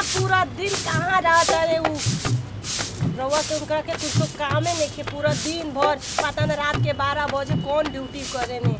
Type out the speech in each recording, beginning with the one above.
पूरा दिन कहाँ रहता रे उ रउआ के उनका के कुछ तो कामे नहीं के पूरा दिन भर पता न रात के बारह बजे कौन ड्यूटी करे ने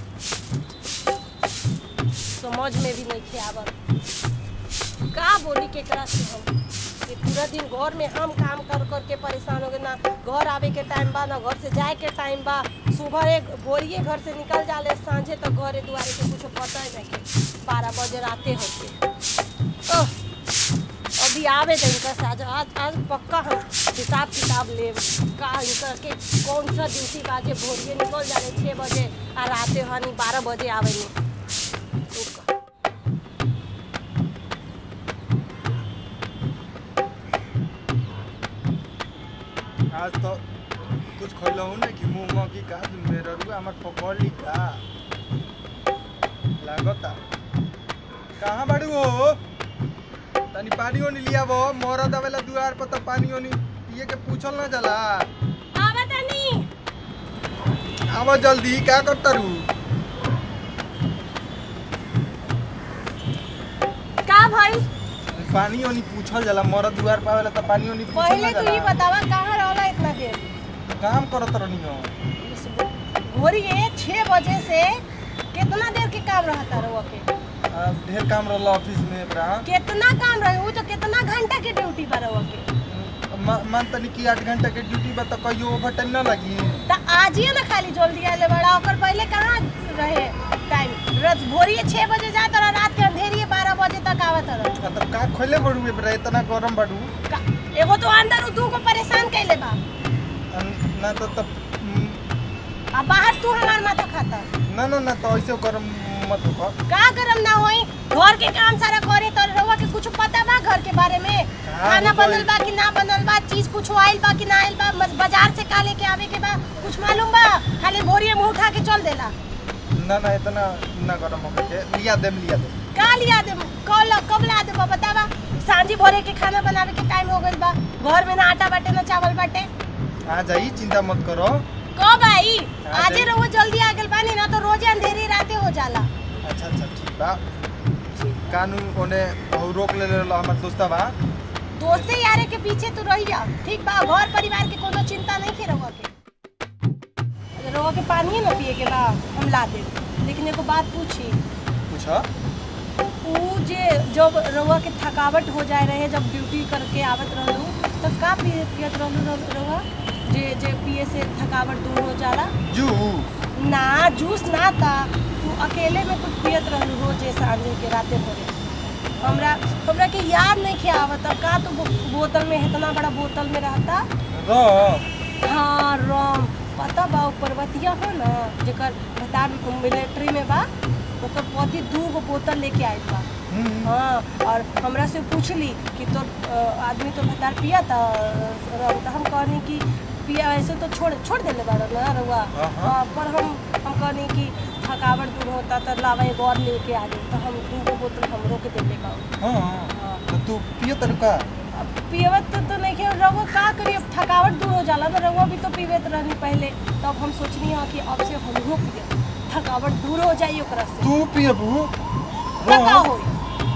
समझ में भी नहीं खे आवत का बोली केकरा से हम ये पूरा दिन घर में हम काम कर कर के परेशान हो गए ना घर आवे के टाइम बा ना घर से जाए के टाइम बा सुबह एक भोरिए घर से निकल जाले सांझे तक घरे दुआरे के कुछ पता ही नहीं के बारह बजे राते होते ओह अभी आवे तो इनका से आज आज आज पक्का हम हिसाब किताब ले का इनका के कौन सा ड्यूटी बाजे भोरिए निकल जाले छः बजे आ राते हनी बारह बजे आवे नहीं आज तो कुछ खैलहु ना कि मुंह में की का मेरा रुआ हमार पकड़ ली का लागता कहाँ बाड़ू हो तनी पानी ओनी लिया वो मरद आवेला दुआर पर तो पानी ओनी पिए के पूछल ना जाला आवा तनी आवा जल्दी का करता रू का भाई पानी ओनी पूछल जाला मरद दुआर पर आवेला तो पानी ओनी पूछल पहले ना तू ये जाला बतावा कहाँ रहला इतना देर काम करत रहनी हो भोरिए छः बजे से कितना देर के काम रहता रहुआ के आ, ढेर काम रहला ऑफिस में एकरा कितना काम रहे वो तो कितना घंटा के ड्यूटी बा रहुआ के म- मान तनी कि आठ घंटा के ड्यूटी बा तो कहियो ओवर टाइम ना लगी तो आज ही ना खाली जल्दी आले बड़ा ओकर पहले कहाँ रहे टाइम रोज भोरिए छः बजे जात रहा रात के अंधेरिए बारह बजे तक आवत रहा मतलब का खोले बड़ू ए बड़ा इतना गरम बड़ू का- एगो तो अंदर उ दू को परेशान कैले बा अन- ना तो तब हम्म, आ बाहर तू हमार माथा खाता ना ना ना तो ऐसे गरम मत हो का गरम ना होई घर के काम सारा करे तो रहुआ के कुछ पता बा घर के बारे में खाना होई? बनल बा कि ना बनल बा चीज कुछ आइल बा कि ना आइल बा मस- बाजार से का लेके आवे के बा कुछ मालूम बा खाली भोरिए मुंह उठा के चल देला ना ना इतना ना गरम हो के लिया देम लिया दे का लिया दे कल कब ला दे बतावा सांझी भोरे के खाना बनावे के टाइम हो गइल बा घर में ना आटा बाटे ना चावल बाटे आ जाई चिंता मत करो कब आई हाँ, आजे दे- रहुआ जल्दी आ गेल बानी ना तो रोजे अंधेरी राते हो जाला अच्छा अच्छा ठीक बा कानून ओने बहु रोक ले ले हमर दोस्ता बा दोस्ते यारे के पीछे तू रही जा ठीक बा घर परिवार के कोनो चिंता नहीं के रहुआ के अगर रहुआ के पानी ना पिए के बा हम ला दे लेकिन एगो बात पूछी पूछो ऊ जे जब रहुआ के थकावट हो जाए रहे जब ड्यूटी करके आवत रहलू तब का पिए पियत रहलू रहुआ जे जे पिए से थकावट दूर हो जाला जू ना जूस ना था तू अकेले में कुछ पियत रहलू रोजे सांझे के राते भरे हमरा हमरा के याद नहीं के आवत अब का तू बो- बोतल में इतना बड़ा बोतल में रहता रो हाँ रम पता बा उ पर्वतिया हो ना जेकर बता मिलिट्री में बा ओकर पति दू गो बोतल लेके आयल बा हम्म, हाँ और हमरा से पूछली कि तो आदमी तो भतार पिया था रम तो हम कहनी कि पिया ऐसे तो छोड़ छोड़ देले बाड़ा ना रउआ हाँ, हाँ। हाँ, पर हम हम कहनी कि थकावट दूर होता तो लावा एगो और लेके आ गई तो हम दू गो बोतल हमरो के देले बा हाँ तो तू पियो तरीका अब पियवत तो, तो नहीं के रउआ का करी अब थकावट दूर हो जाला ना रउआ भी तो पीवत रहनी पहले तब हम सोचनी है कि अब से हमहू पिए थकावट दूर हो जाई ओकरा से तू पियबू तो का होई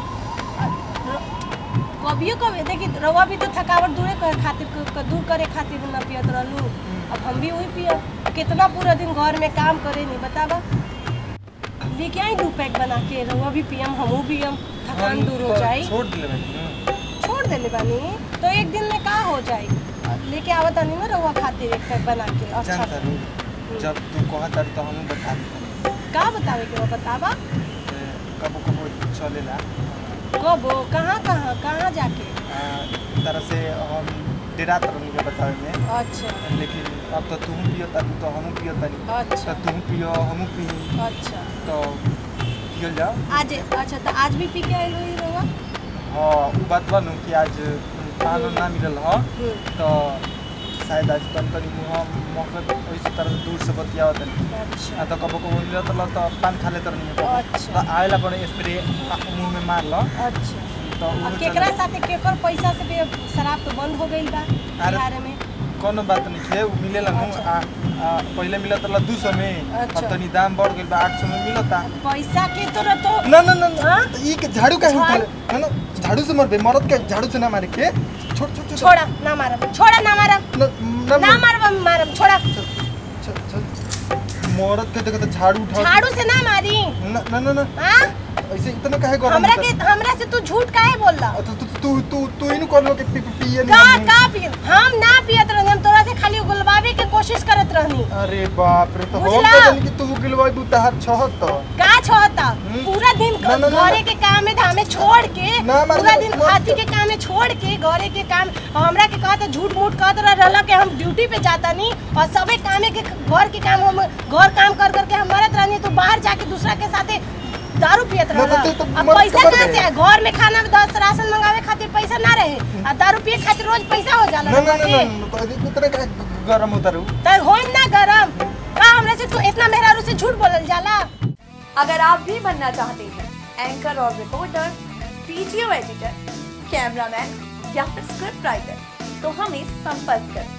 कभियो कभी देखी रउआ भी तो थकावट दूरे करे खातिर क- क- दूर करे खातिर ना पियत रहलू अब हम भी वही पियब कितना पूरा दिन घर में काम करे नहीं बतावा लेके आई दू पैक बना के रउआ भी पियम हमहू पियम थकान दूर हो जाई छोड़ दिले मैंने छोड़ देले बानी तो एक दिन में का हो जाई लेके आवत आनी ना रउआ खातिर एक पैक बना के अच्छा जानता से। रू जब तू कहता तो हम बता देते का बतावे के बा बतावा कबो कबो चलेला कब कहाँ कहाँ कहाँ जाके आ, तरह से हम डेरा तरह के बतावे में अच्छा लेकिन अब तो तुम पियो तारू तो हम पियो तारी अच्छा तो तुम पियो हम पी अच्छा तो पियल जाओ आज अच्छा तो आज भी पी के आइल हुई रउआ हाँ उ बात बनू कि आज पान ना मिलल ह तो शायद आज तन तनी मुँह मकत वैसे तरह दूर से बतियावत तनी अच्छा आ तो कबो कबो मिलत ल तो पान खा लेत रहनी अच्छा। तो आवेला पर स्प्रे मुंह में मार ल अच्छा तो और उ केकरा साथे केकर पैसा से भी अब शराब तो बंद हो गईल बा अरे- बिहार में कोनो बात नहीं है वो मिलेला नु अच्छा। आ, आ, पहले मिलत रहा दू सौ में अच्छा। अब तनी दाम बढ़ गइल बा आठ सौ में मिलता पैसा के तो तो ना ना ना ना हाँ? ई के झाड़ू का झाड़- उठा ना ना झाड़ू से मरबे मरद के झाड़ू से ना मारे के छोड़ छोड़ छोड़ छोड़ा ना मारब छोड़ा ना मारब ना ना ना मारब मारब छोड़ा छोड़ छोड़ मरद के देखो तो झाड़ू उठा झाड़ू से ना मारी ना ना ना ना हाँ ऐसे इतना काहे गरम हमरा होता के हमरा से तू झूठ काहे बोल रहा तू तू तू तू तू इन कर लो के पी पी- पिए का नहीं का पी हम ना पियत रहनी हम तोरा से खाली गुलबावे के कोशिश करत रहनी अरे बाप रे तो हम बुझला? तो जानी कि तू गिलवाई बू तहार छहत तो का छोता हम्म? पूरा दिन ना, ना, ना, घरे ना। के काम में धामे छोड़ के ना, मार- पूरा दिन मार- हाथी के काम में छोड़ के घरे के काम हमरा के कहत झूठ मूठ कहत रहला कि हम ड्यूटी पे जाता नहीं और सबे कामे के घर के काम हम घर काम कर कर के हम मरत रहनी तू बाहर जाके दूसरा के साथे दारू पियत ना, रहला तो तू तो अब मर्द पैसा खबर कहाँ है। से आए? घर में खाना दस राशन मंगावे खातिर पैसा ना रहे आ दारू पिए खातिर रोज पैसा हो जाला ना ना ना रउआ के। ना तो अभी इतना का गरम होता रहू त होम ना गरम का हमरा से तू इतना मेहरारू से झूठ बोलल जाला अगर आप भी बनना चाहते हैं एंकर और रिपोर्टर वीडियो एडिटर कैमरामैन या फिर स्क्रिप्ट राइटर तो हमें संपर्क करें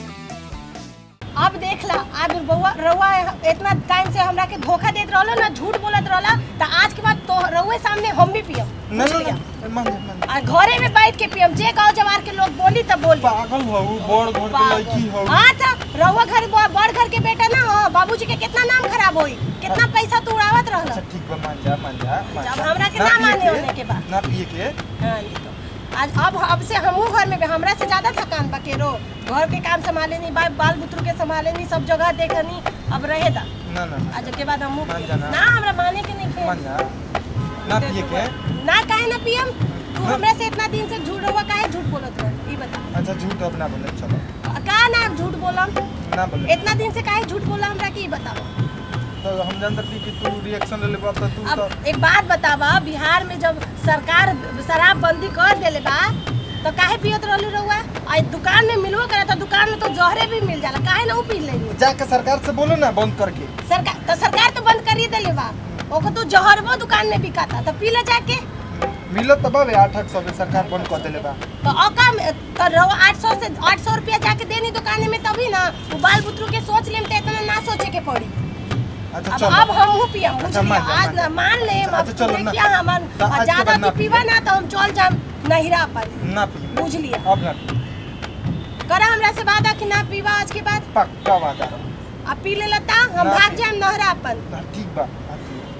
अब देख ला आज बउआ रउआ इतना टाइम से हमरा के धोखा देत रहलो ना झूठ बोलत रहला त आज के बाद तो रउए सामने हम भी पियम ना बुझ ना लिया ना मान जा मान जा। और घरे में बैठ के पियम जे गांव जवार के लोग बोली तब बोली पागल हो बड़ घर के लड़की हो हाँ तो रउआ घर ब- बड़ घर के बेटा ना हो बाबूजी के कितना नाम खराब होई कितना पैसा तू उड़ावत रहला अच्छा ठीक बा मान जा मान जा मान जब जा। हमरा के ना पिए माने होने के बाद। ना पिए के हाँ, नहीं तो आज अब अब से हमहू घर में हमरा से ज्यादा थकान बा केरो घर के काम संभाले नहीं बा, बाल बुतरू के संभाले नहीं सब जगह देखनी अब रहे दा ना ना ना आज के बाद हमहू मान पियम। जाना। ना हमरा माने के नहीं खे मान जा ना पिए के ना काहे ना पियम तू हाँ। हमरा से इतना दिन से झूठ हुआ काहे झूठ बोलत रह ई बता अच्छा झूठ अब ना बोले चलो का ना झूठ बोलम ना बोले इतना दिन से काहे झूठ बोला हमरा के ई बताओ तो हम जानते थी कि तू रिएक्शन ले लेबा तो तू तो अब एक बात बतावा बिहार में जब सरकार शराब बंदी कर देले बा तो काहे पियत रहली रहुआ आ दुकान में मिलबो करे तो दुकान में तो जहरे भी मिल जाला काहे ना ऊ पी लेनी जाके सरकार से बोलो ना बंद करके सरकार तो सरकार तो बंद कर ही देले बा ओको तो जहरबो दुकान में बिकाता तो पी ले जाके मिलत तब बे आठ सौ में सरकार बंद कर देले बा तो औका में- तो रहो आठ सौ से आठ सौ रुपया जाके देनी दुकान में तभी ना वो बाल बुतरू के सोच लेम तो इतना ना सोचे के पड़ी अच्छा अब चलो अब हम हूँ पिया बुझ अच्छा, लिया मान जा, आज मान ना जा। मान ले अब अच्छा, चलो ना। देखिया हमन तो आज के ज्यादा बाद ना तू पीवा पिए। ना तो हम चल जाम नहिरा पर ना पिए बुझ लिया अब ना पिए। करा हमरा से वादा कि ना पीवा आज के बाद पक्का वादा अब पी ले लता हम ना भाग पी- जाम नहरा अपन ना ठीक बा ना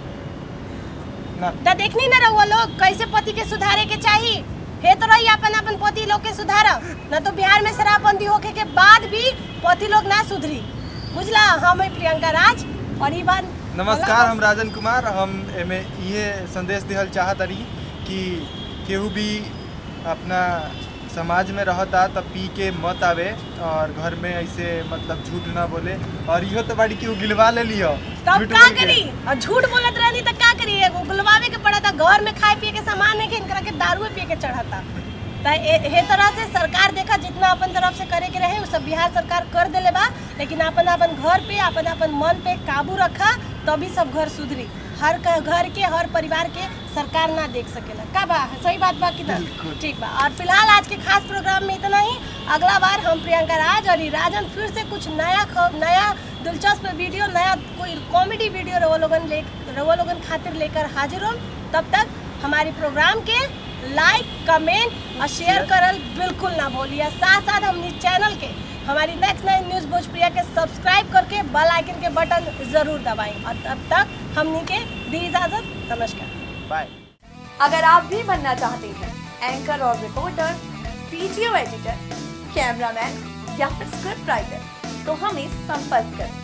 पिए। ना तो देखनी ना रहुआ लोग कैसे पति के सुधारे के चाहिए हे तो रही अपन अपन पति लोग के सुधारा न तो बिहार में शराबबंदी होके के बाद भी पति लोग ना सुधरी बुझला हम है प्रियंका राज और ई बात नमस्कार हम राजन कुमार हम एमे ये संदेश दिहल चाहत रही कि केहू भी अपना समाज में रहता तब पी के मत आवे और घर में ऐसे मतलब झूठ ना बोले और इहो तो बाड़ी केहू गिलवा ले लियो तब झूठ का बोल के। करी और झूठ बोलत रहनी तो का करी एगो गुलवावे के पड़ा था घर में खाए पिए के सामान है कि इनकरा के दारू पिए के चढ़ाता त ए- हे तरह से सरकार देखा जितना अपन तरफ से करे के रहे वो सब बिहार सरकार कर देले बा लेकिन अपन अपन घर पे अपन अपन मन पे काबू रखा तभी सब घर सुधरी हर क- घर के हर परिवार के सरकार ना देख सकेला का बा सही बात बा कि ना बिल्कुल। ठीक बा और फिलहाल आज के खास प्रोग्राम में इतना ही अगला बार हम प्रियंका राज और ई राजन फिर से कुछ नया ख- नया दिलचस्प वीडियो नया कोई कॉमेडी वीडियो रवा लोगन ले रवा लोगन खातिर लेकर हाजिर हो तब तक हमारे प्रोग्राम के लाइक कमेंट और शेयर करल बिल्कुल ना भूलिए साथ साथ हमनी चैनल के हमारी नेक्स्ट नाइन न्यूज़ भोजप्रिया के सब्सक्राइब करके बेल आइकन के बटन जरूर दबाएं और तब तक हमनी के दी इजाज़त नमस्कार बाय अगर आप भी बनना चाहते हैं एंकर और रिपोर्टर वीडियो एडिटर कैमरामैन या फिर स्क्रिप्ट राइटर तो हमें संपर्क करें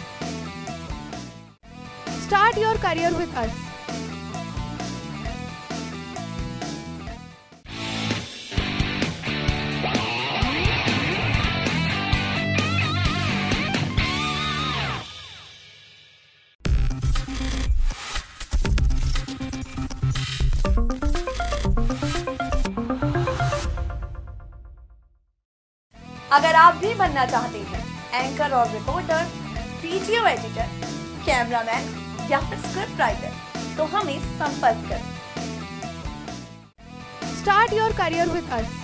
Start your career with us. अगर आप भी बनना चाहते हैं एंकर और रिपोर्टर वीडियो एडिटर कैमरामैन या फिर स्क्रिप्ट राइटर तो हमें संपर्क करें Start your career with us.